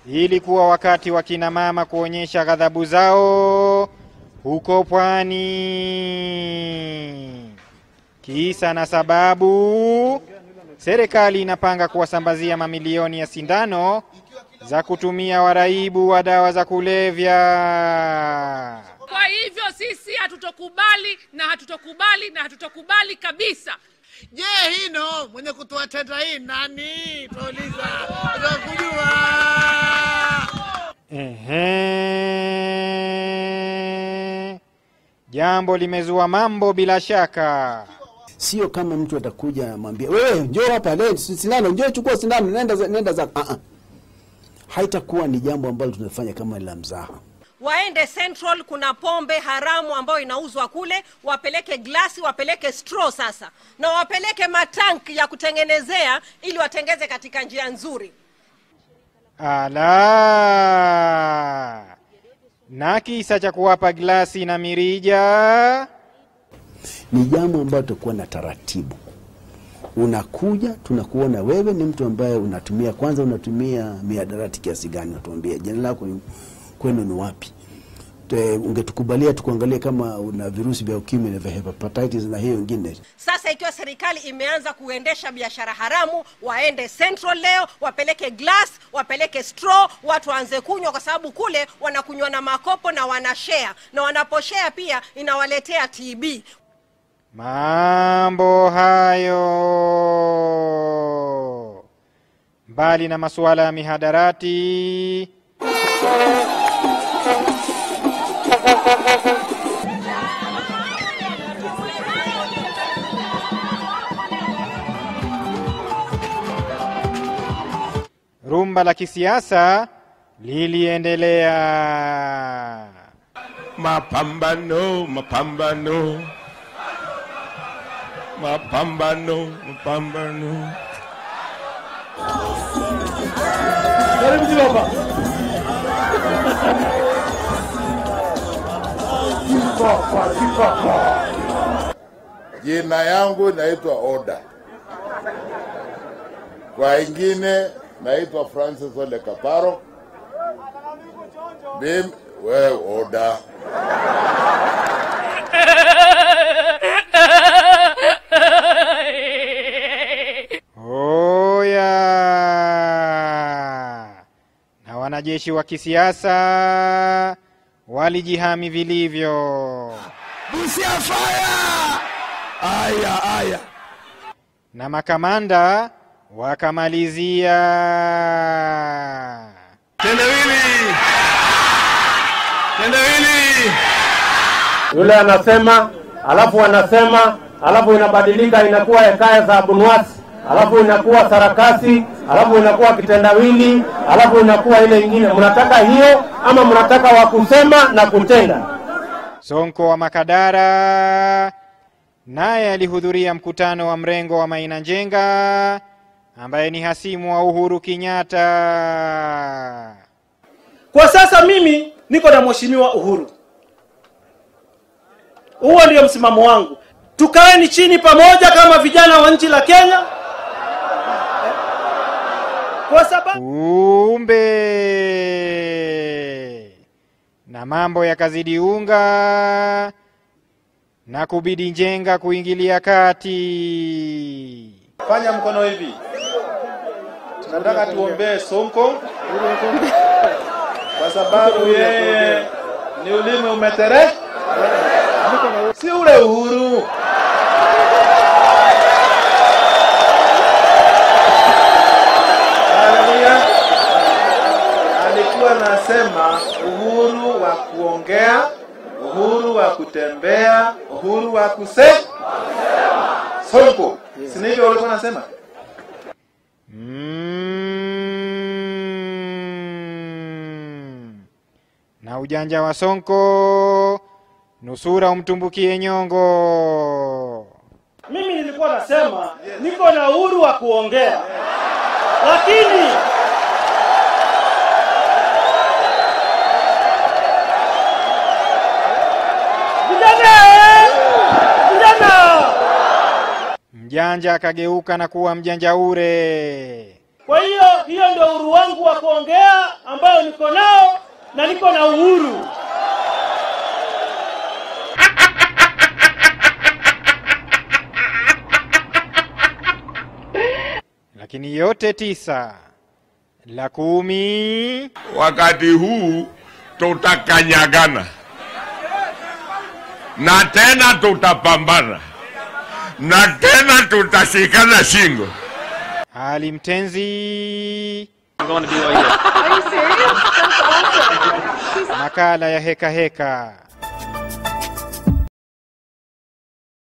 ilikuwa wakati wa kina mama kuonyesha ghadhabu zao huko pwani. Kisa na sababu, serikali inapanga kuwasambazia mamilioni ya sindano za kutumia waraibu wa dawa za kulevya. Kwa hivyo sisi hatutokubali na hatutokubali na hatutokubali kabisa. Je, hino mwenye kutoa tenda hii nani? Tuuliza, tunakujua. Ehe, jambo limezua mambo bila shaka. Sio kama mtu atakuja amwambia wewe, njoo hapa leo, sindano, njoo chukua sindano, nenda za- nenda zako. Ah, ah. Haitakuwa ni jambo ambalo tunafanya kama la mzaha. waende Central, kuna pombe haramu ambayo inauzwa kule, wapeleke glasi, wapeleke straw sasa, na wapeleke matank ya kutengenezea ili watengeze katika njia nzuri. Ala, na kisa cha kuwapa glasi na mirija Ni jambo ambalo tutakuwa na taratibu. Unakuja, tunakuona wewe ni mtu ambaye unatumia, kwanza unatumia miadarati kiasi gani, unatuambia jina lako ni- kwenu ni wapi. Te- Ungetukubalia tukuangalie kama una virusi vya ukimwi na vya hepatitis na hiyo ingine. Sasa ikiwa serikali imeanza kuendesha biashara haramu, waende Central leo, wapeleke glass, wapeleke straw, watu waanze kunywa, kwa sababu kule wanakunywa na makopo na wanashare, na wanaposhare pia inawaletea TB. Mambo hayo, mbali na masuala ya mihadarati, rumba la kisiasa liliendelea. Mapambano, mapambano, mapambano, mapambano. Jina yangu naitwa Oda, kwa ingine naitwa Francis Ole Kaparo. Mimi we Oda, Oya! Na wanajeshi wa kisiasa walijihami vilivyo, Busia fire! Aya, aya. na makamanda wakamalizia. Tendawili! Tendawili! yule anasema, alafu anasema, alafu inabadilika inakuwa hekaya za Abunwasi, alafu inakuwa sarakasi, alafu inakuwa kitendawili, alafu inakuwa ile ingine. Mnataka hiyo ama mnataka wa kusema na kutenda? Sonko wa Makadara naye alihudhuria mkutano wa mrengo wa Maina Njenga ambaye ni hasimu wa Uhuru Kenyatta. Kwa sasa mimi niko na mheshimiwa Uhuru. Huo ndio msimamo wangu. Tukaeni chini pamoja kama vijana wa nchi la Kenya, kwa sababu Kumbe na mambo yakazidi unga na kubidi Njenga kuingilia kati. fanya mkono hivi, tunataka tuombee Sonko kwa sababu yeye ni ulimi umetere, si ule Uhuru. Haleluya. Alikuwa anasema uhuru wa kuongea, uhuru wa kutembea, uhuru wa kuse Sonko, si ndivyo walikuwa nasema? Mm. Na ujanja wa Sonko nusura umtumbukie nyongo. Mimi nilikuwa nasema niko na uhuru wa kuongea, lakini vijana, vijana, Mjanja akageuka na kuwa mjanja ure. Kwa hiyo hiyo ndio uhuru wangu wa kuongea ambayo niko nao na niko na uhuru. Lakini yote tisa, la kumi Wakati huu tutakanyagana na tena tutapambana na tena tutashikana shingo. Ali Mtenzi. Makala ya heka heka.